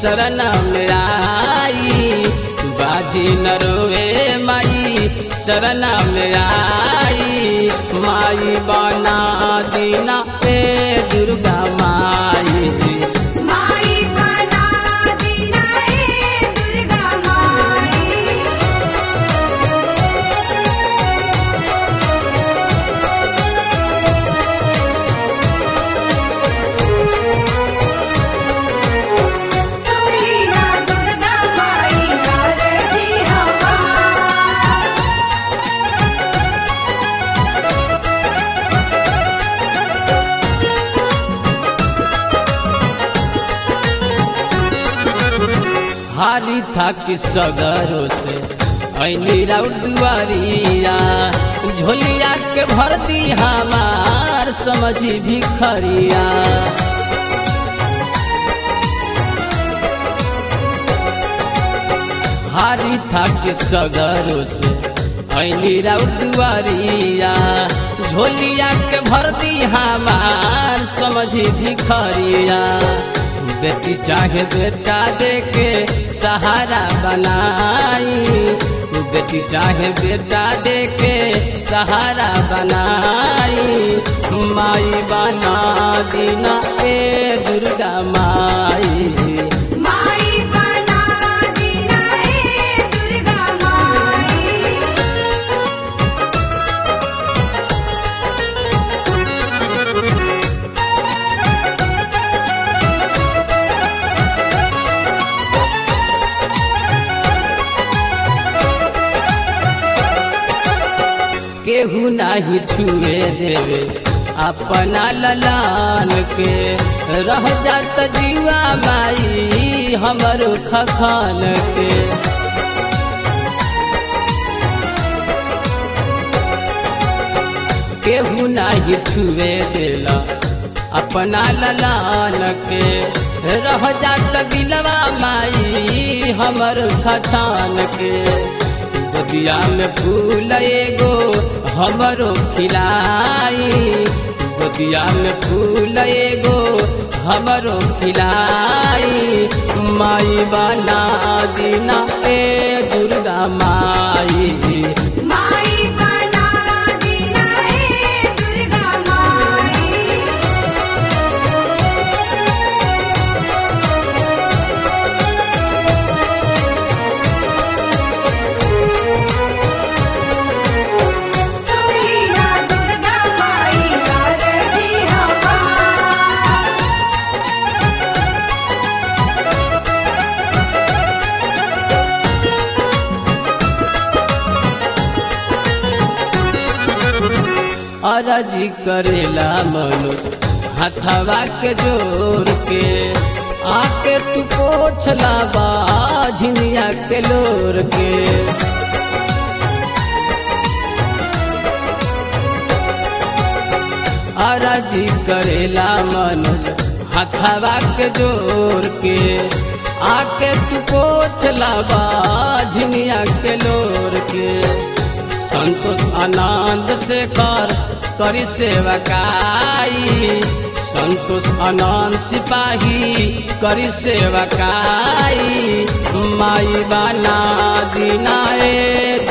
शरण में आई बाजी न रोवे माई शरण में आई माई बना दीना ए दुर्गा माई माई बना दीना ए दुर्गा माई सुरीला दुर्गा माई नारजी हमार हारी था कि सगरों से ऐनी राउत दुआरिया झोलिया के भर दी हमार समझी भिखरिया हारी था कि सगरों से ऐनी राउत दुआरिया झोलिया के भर दी हमार समझी भिखरिया बेटी चाहे बेटा दे के सहारा बनाई बेटी चाहे बेटा दे के सहारा बनाई माई बना दीना ए दुर्गा माई माई बना दीना ए दुर्गा माई केहू नाही छुए देवे अपना ललान के रह जात जीवा माई हमर खखान के केहू नाही छुए देला अपना ललान के रह जात दिलवा माई हमर छछान के गोदिया में फूल एगो हमरो खिलाई गोदिया में फूल एगो हमरो खिलाई माई बना दीना ए दुर्गा माई माई बना दीना ए दुर्गा माई सुरीला दुर्गा माई नारजी हमार अरजी करेला मनु हथवा के जोर के आके तू पोछला बाझनिया के लोर के अरजी करेला मनु हथवा के जोर के आके तू पोछला बाझनिया के लोर के संतोष आनंद से कर करी सेवकाई संतोष आनंद सिपाही करी सेवकाई माई बना दीना ए